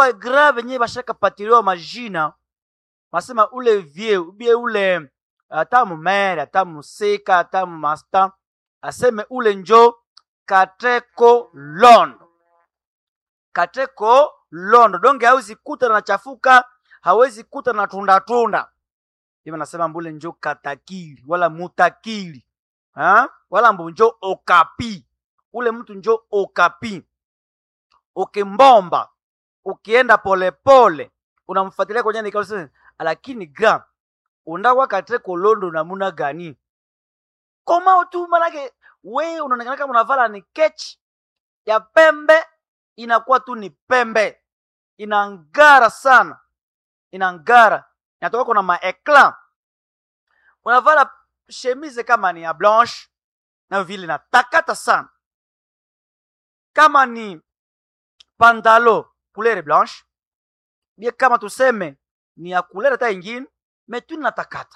bagra venye bashakapatiliwa majina basema ule vie ubie ule ata mumere ata musika ata mumasta aseme ule njo kateko londo kateko londo donge hawezi kuta na chafuka hawezi kuta na tunda tunda hivi nasema mbule njo katakili wala mutakili ha? wala mbu njo okapi ule mtu njo okapi ukimbomba ukienda polepole unamfuatilia kwenye nikao lakini gra undawa kateko londo namuna gani koma tu manake we unaonekana kama unavala ni kechi ya pembe inakuwa tu ni pembe inangara sana inangara inatoka kuna maekla unavala shemize kama ni ya blanche na vile natakata sana kama ni pantalo couleur blanche bie kama tuseme ni ya couleur hata ingine metu natakata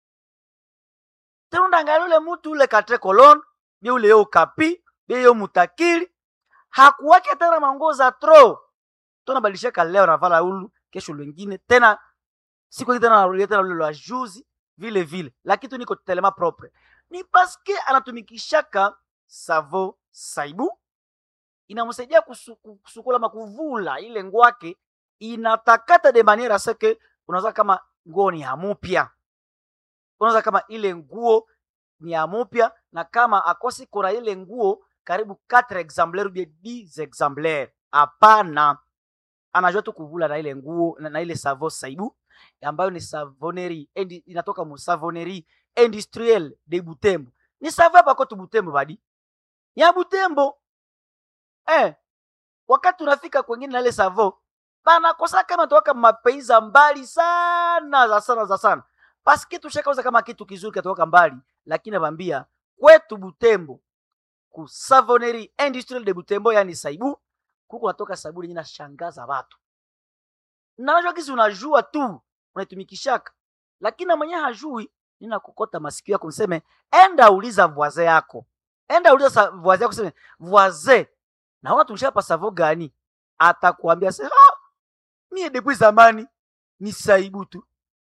tena undangalia ule mutu ule katre kolon bie ule yo kapi bie yo mutakili hakuwake tena manguo za tro tonabadilishaka leo navala ulu kesho lwengine tena siku tena narudia tena ule lwa juzi vile vile lakini tu niko telema propre ni paske anatumikishaka savo saibu inamsaidia kusu, kusukula makuvula ile ngwake inatakata de maniera seke unaweza kama nguo ni hamupya unaweza kama ile nguo ni hamupya na kama akosi kuna ile nguo karibu 4 exemplaire ou bien 10 exemplaire hapana anajua tu kuvula na ile nguo na, na ile savo saibu ambayo ni savoneri endi, inatoka mu savoneri industriel de Butembo. Ni savo hapa kwetu Butembo badi. Ya Butembo. Eh, wakati unafika kwengine na ile savo banakosa kama toka mapeiza mbali sana za sana za sana. Paske tushakauza kama kitu kizuri katoka mbali, lakini nabambia kwetu Butembo ku savoneri industriel de Butembo yani saibu kuko natoka sabuni yenye nashangaza watu. Na unajua kisi unajua tu unaitumikishaka, lakini na mwenye hajui nina kukota masikio yako niseme, enda uliza voisin yako, enda uliza voisin yako seme voisin, naona tumshaka pa savo gani? Atakuambia se ha, mie depuis zamani ni saibu tu.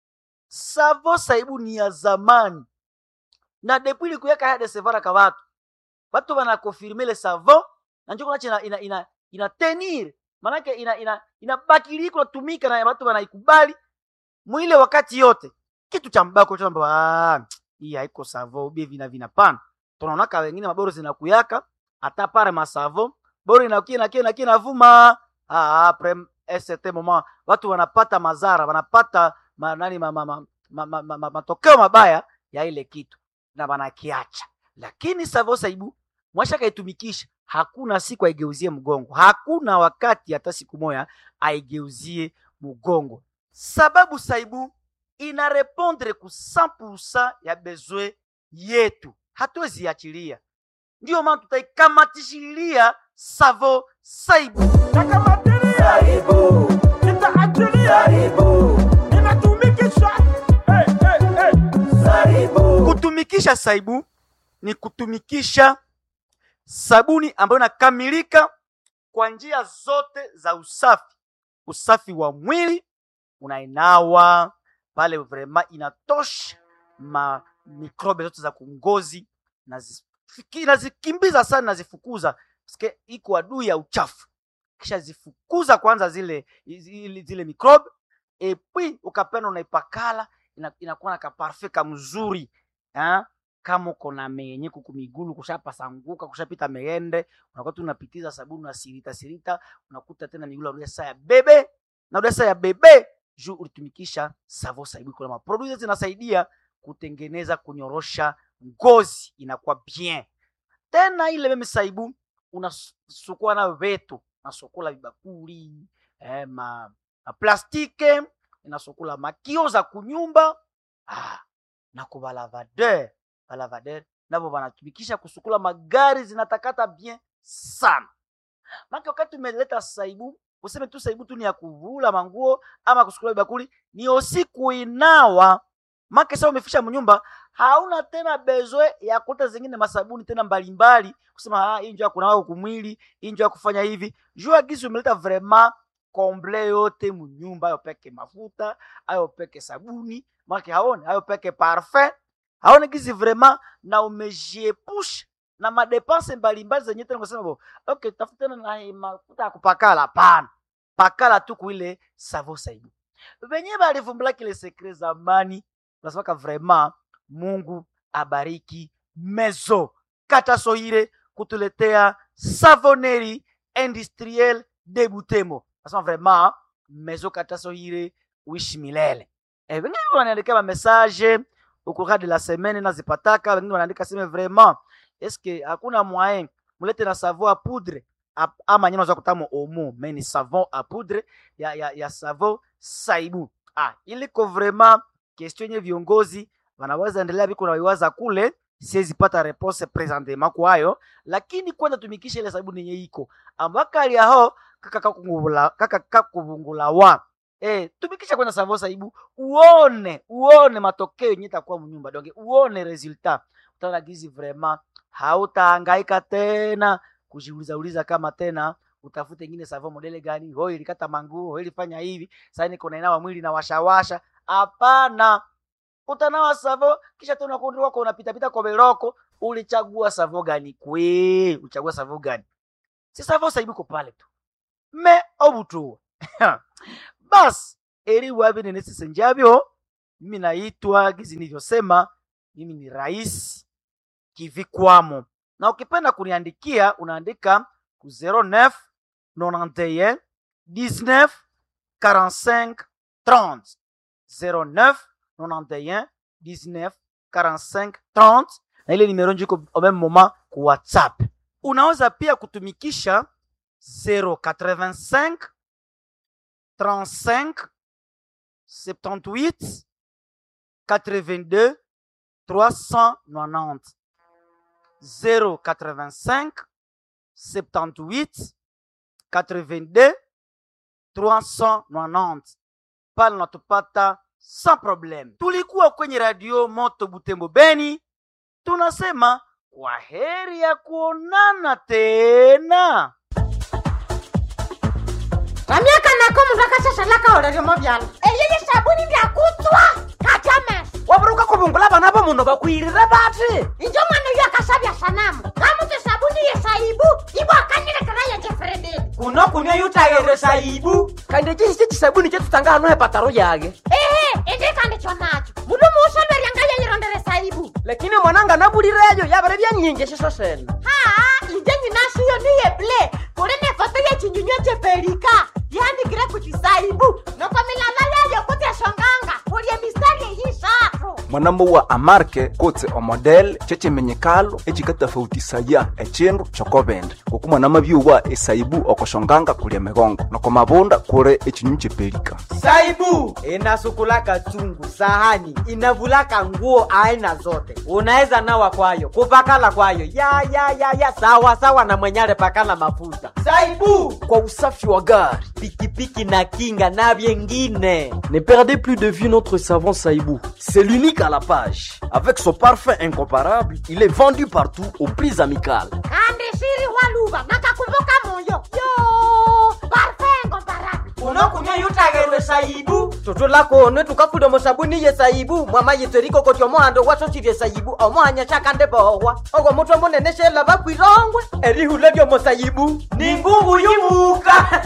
Savo saibu ni ya zamani na depuis likuyaka hade sevara ka watu watu wanakonfirme le savo na njoo kunache ina, ina, ina, ina tenir manake ina ina inabakili kunatumika na watu wanaikubali mwile wakati yote kitu cha mbako cha mbako ah hii haiko savo bie vina vina pana tunaonaka wengine maboro zinakuyaka hata pare masavo boro inakia na kia na kia navuma ah après un certain moment watu wanapata mazara wanapata ma, nani ma, ma, ma, ma, ma, ma, ma, matokeo mabaya ya ile kitu na wanakiacha lakini savo saibu mwasha kaitumikisha hakuna siku aigeuzie mgongo, hakuna wakati hata siku moya aigeuzie mgongo, sababu saibu ina repondre ku 100% ya besoin yetu, hatuwezi achilia. Ndiyo maana tutaikamatishilia savo saibu. Nakamatilia Saibu, nitaachilia Saibu, ninatumikisha hey, hey, hey. Saibu, Kutumikisha saibu ni kutumikisha sabuni ambayo inakamilika kwa njia zote za usafi. Usafi wa mwili unainawa pale, vrema inatosha ma mikrobe zote za kungozi, nazifiki- nazikimbiza sana, nazifukuza Sike, iko adui ya uchafu, kisha zifukuza kwanza zile zile, zile mikrobe epui ukapenda unaipakala ina- inakuwa na kaparfe kamzuri ha? kama uko na menye kuku migulu kushapasanguka kushapita meende unakuwa tu unapitiza sabuni unasirita sirita unakuta tena migulu arudia saa ya bebe narudia saa ya bebe juu ulitumikisha savo saibu kuna maproduit zinasaidia kutengeneza kunyorosha ngozi inakuwa bien tena ile meme saibu unasukua nayo vetu nasukula vibakuli eh, ma, ma plastike inasukula makio za kunyumba ah, na kubalavadeur balavadeur navo wanatumikisha kusukula magari zinatakata bien sana maka wakati umeleta saibu useme tu saibu tu ni ya kuvula manguo ama kusukula bakuli ni osi kuinawa make sa umefisha mnyumba hauna tena bezwe ya kuta zingine masabuni tena mbalimbali kusema ah, hii njo ya kunawa kumwili hii njo ya kufanya hivi jua gizi umeleta vraiment komble yote munyumba ayo peke mafuta ayo peke sabuni make haone ayo peke parfum haone gizi vraiment na umejiepusha na madepense mbalimbali zenye tena kusema bo okay tafutana na hii mafuta ya kupakala hapana pakala tu kuile savo saibu venye balivumbula kile sekre zamani nasemaka vraiment mungu abariki mezo katasoire kutuletea savoneri industriel de Butembo. Nasema vraiment mezo katasoire uishi milele. Eh, wengine wanaandika ma message au courant de la semaine nazipataka, wengine wanaandika sema vraiment est-ce que hakuna moyen mulete na savon à poudre ap- ama nyama za kutamo omo mais ni savon à poudre ya, ya, ya savon saibu. Ah, iliko vraiment question yenye viongozi wanaweza endelea biko na waiwaza kule siwezi pata repose presentement kwayo lakini kwanza tumikisha ile sabuni yenye iko ambakali aho kaka kakungula kaka kakuvungula wa eh tumikisha kwanza savo saibu uone uone matokeo yenye itakuwa mnyumba donge uone resultat utaona gizi vraiment hautahangaika tena kujiuliza uliza kama tena utafute ingine savo modele gani ho ilikata manguo ho ilifanya hivi sasa niko nainawa mwili na washawasha hapana utanawa savo kisha tena kundi wako unapitapita kwa beroko ulichagua savo gani kwe uchagua savo gani si savo saibuko pale tu me obutu bas eri wabi nenesise njavyo mimi naitwa gizi nilivyosema mimi ni rais kivikwamo na ukipenda kuniandikia unaandika ku 09 91 19 45 30 09 91 19 45 30 na ile nimero njiko au même moment ku whatsapp unaweza pia kutumikisha 085 35 78 82 390 085 78 82 390 pale natupata sans problème. Tulikuwa kwenye radio Moto Butembo Beni, tunasema kwa heri ya kuonana tena. vamyaka nako mundu akashashalaka oleryomo vyala eyeye sabuni ndyakutswa kachames waburuka kuvungula vana va munhu vakwirire vati injo mwana uyo akashavya sanamu kamuti sabuni yesaibu ivo akanyilekera yejefrededi kuno kunywa yutayere saibu kandi cisi cisabuni cetutanga hano hepataro yage ehe indikandikyo nacho mundu muusolweryanga yeyirondere saibu lakini mwananga nabulireyo yavere vyanyinji ciso sene haa inje nyinashiyo niyeble kuli nefoto yechinyunywe cheperika yandikire kuti saibu noko milala yayo kuti eshonganga kulye mistari eyishatu mwanamo wa amarke kotse omodele cecemenyekalo ecikatafautisaya ecindu cokovende kuku mwanama byuwa esaibu okoshonganga kulia migongo noko mavunda kuli ecinyu cepelika saibu inasukulaka chungu sahani inavulaka nguo aina zote unaweza nawa kwayo kupakala kwayo ya ya ya ya sawa sawa na mwenyale pakala mafuta saibu kwa usafi wa gari pikipiki na kinga na vyengine Ne perdez plus de vue notre savon Saïbou. C'est l'unique à la page. Avec son parfum incomparable, il est vendu partout au prix amical. kandi shiri waluva nakakumbuka moyo yo parfengo barabi unokunywa yutagerwe saibu tutulakone tukafuda musabuni ye saibu mwama yitseriko koti omohando wasosirye saibu omohanya shakande bohwa ogwo mutwe munene shela bakwirongwe erihula lyomo saibu ni ngungu yumuka